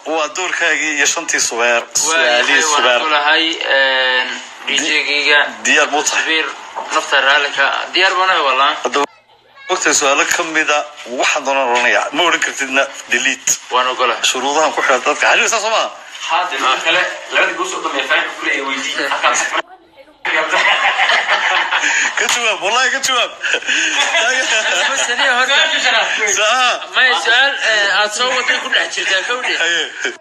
waa doorkaagii iyo shantii subeer su-aalihii waan subeer kulahay djgiga diyaar buu tahay sabiir nafta raalika diyaar banahay walaa haddaba ogtahay su-aalo ka mida waxaan doonaan oranaya ma odhan kartidna delete waan ogolahay shuruudahan ku xidhan dadka xariir saa soo maha هذا اللي كلا لما تقول صوت ما يفهم كل اي ويدي ka jawaab wallahi ka jawaab masaniya horta saa maya su-aal eh, aad soo waday ku dhex jirtaa kawdhe haye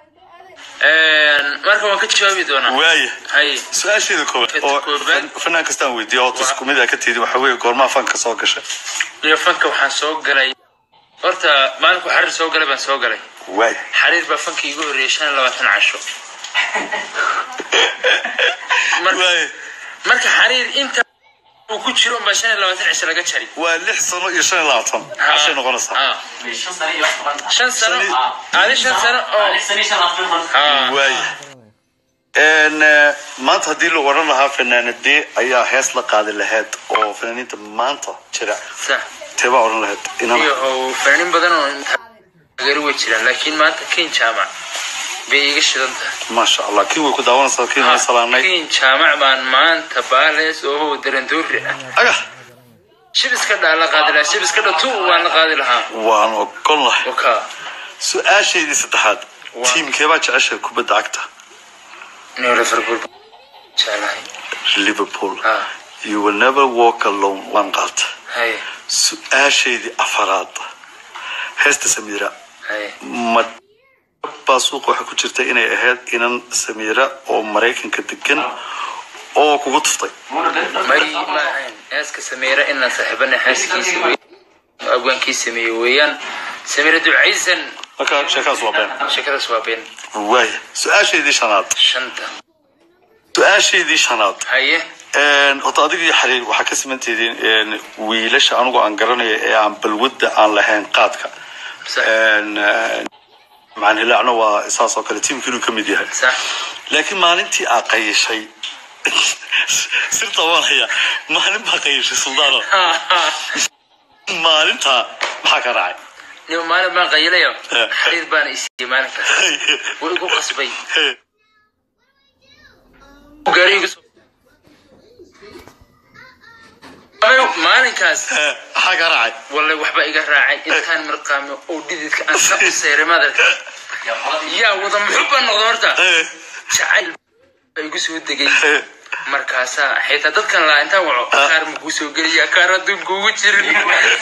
marka waan ka jawaabi doonaa waaya hay su-aasheeda koobaad oo Koobaad. fan- fanaan kastaan weydiiya oo isku mid a ka tiidi waxa weeye goormaa fanka soo gashay iyo fanka waxaan soo galay horta maalinku xariir soo galay baan soo galay waaya xariir baa fanka igu horreeyay shan iyo labaatan casho Mar- waaya marka xariir inta uu ku jiro unbaa shan iyo labaatan cisho laga jari waa lix sano iyo shan iyo labaatan cashay noqonaysaa Ah, شن سنه يوحنا shan sano Sani- adi shan sano oo انا سنه شن افضل Ah, waaya n maanta haddii la odhan lahaa fanaanadee ayaa hees la qaadi lahayd oo fanaaniinta maanta jira sax teebaa odhan lahayd inana iyo oo fanaaniin badan oo taageero way jiraan laakiin maanta kin jaamac bay iga shidan tahay maasha allah kii way ku daawanaysaa kii way salaanay kin jaamac baan maanta baalees oo darandoori ah aga shib iska dhaa la qaadi lahaa shib iska dha tu waan la qaadi lahaa waan ogol lahay oka su-aashaydii saddexaad Waa. tiimkeebaa jeceshay kubadda cagta neo liverpool jeclahay liverpool ah you will never walk alone waan qaata hay su-aashaydii afaraad heesta samiira hay ma baa suuqa waxaa ku jirta inay ahayd inan samiira oo maraykanka degan oo kugu tuftay may ma ahayn heeska sameera inaan saaxiibana heeskiisa wey abwaankii sameeye weeyaan sameera ducaysan marka sheekaas waa been sheekadaas waa been waaya su-aashaydii shanaad shanta su-aashaydii shanaad haye Een, horta adiga iyo xariir waxaa ka simantihiin wiilasha anigu aan garanaya ee aan balwadda aan lahayn qaadka sax Een, een, macaan hilaacna waa saas oo kale tiimka inuu ka mid yahay sax laakiin maalintii aa qayishay sirta waan haya maalin baa qayishay suldaano maalintaa maxaa ka raacay nin maalin baan qayilayo Eh. xariir baana isiiyey maalinkaas wuu igu qasbay gaari igu soo maalinkaas maxaa ka raacay wallahi waxba iga raacay intaan mirqaame oo dhididka aan ka useyray madarka yaa wada muxuu baan noqda horta jacayl baa igu soo degay markaasaa xitaa dadkan laa intaan waco kaar makuu soo geliya kaar adduunka ugu jirin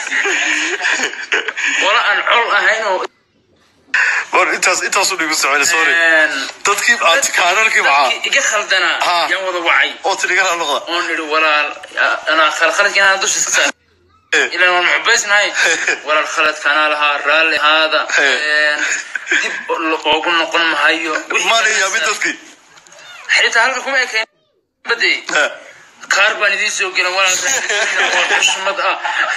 wala aan col ahayn oo war intaas intaasu dhigu socday sorry een, dadkii aad kaanarkii maxaa dadkii iga khaldana Ha. yaan wada wacay oo tidhigala noqda oon idhi walaal anaa khalkhaladka inaan dusha iska saar ilan waan muxubaysnahay walaal khaladka anaa lahaa raalli ahaada een, dib oogu noqon mahayo Wixii maana aan yaabin sa- dadkii xitaa halka kuma ekayn bade kaar baan idiin soo gelin walaal oo xushmad ah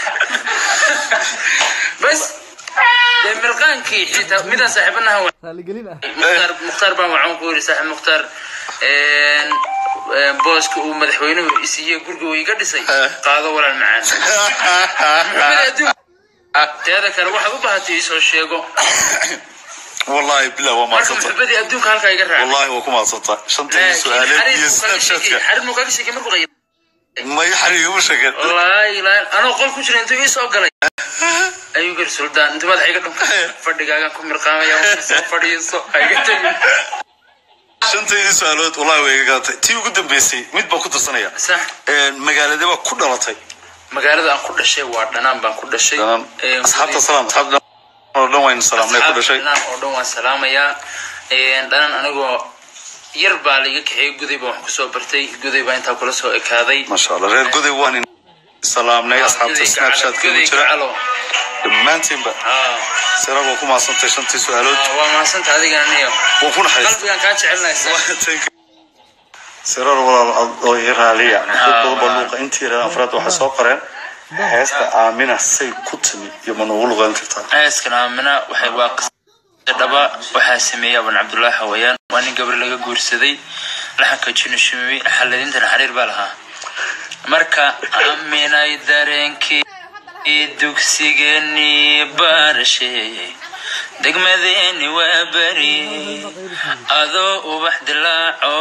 bas dee mirqaankii xitaa midaan saaxiibanaha wa raaligelin ah mukhtaar mukhtaar baan waxaan ku yidhi saaxiib mukhtaar een, een, booska uu madaxweynuhu isiiye guriga uu iga dhisay qaado walaal macaan Maxamed adduun teeda kale waxaad u baahatay isoo sheego wallahi bilah waa marka maadsanta muxubadii adduunka halkaa iga raacay wallahi waa ku maadsanta shantii su-aaleed iyo snapshatka xarid muu kaga sheekay markuu qayb may xariiguma sheegeen wallaahi ilaa anoo qol ku jira intuu ii soo galay ayuu gari suldaan intuu madaxa iga dhunka fadhigaagan ku mirqaamaya soo fadhiiso ha iga tegin shantaydii su-aalood wallahi way iga gadatay tii ugu dambeysay mid baan ku darsanaya sax magaaladee baa ku dhalatay magaalada aan ku dhashay waa dhanaan baan ku dhashay Dhanaan. Een, asxaabta salaam asxaab dhan oo dhan waynu salaamnay ku dhashay dhanaan oo dhan waan salaamayaa Een, dhanaan anigoo yar baa laiga kaxeeyey guday baan wax kusoo bartay guday baa intaa kula soo ekaaday maasha allah reer goday waan salaamnay asxaabta Guday snapchat gacalo, ku guday jira gacalo. dhammaantiinba Ah, siragoo ku maadsantay shantii su-aalood ah, waa mahadsanta adigana niyo waan ku naxariistay qalbigan kaa jecelnaysa sirar walaal oo i raaliya dad badan baa luuqa intii yareen afraad waxay soo qoreen heesta aamina say ku timi iyo ma noogu luqeyn kartaa ceeskan aamina waxay waa qisada dhaba waxaa sameeyey aban cabdullaahi hawayaan waa nin gabar laga guursaday laxanka jinushimi xaladintana xariir baa lahaa marka aaminay dareenkii dugsigeenii baarashe degmadeeni waa beri adoo ubax dilaaco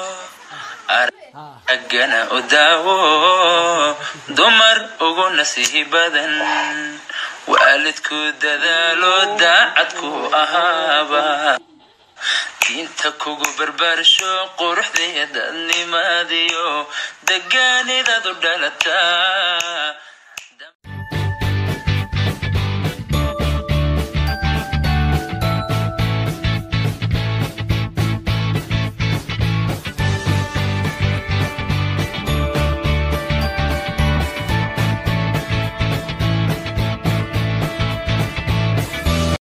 araggana u daawo dumar ugu nasihi badan waalidku dadaalo daacadku ahaaba diinta kugu barbaarsho quruxdaya dadnimadiyo degaanidadu dhalataa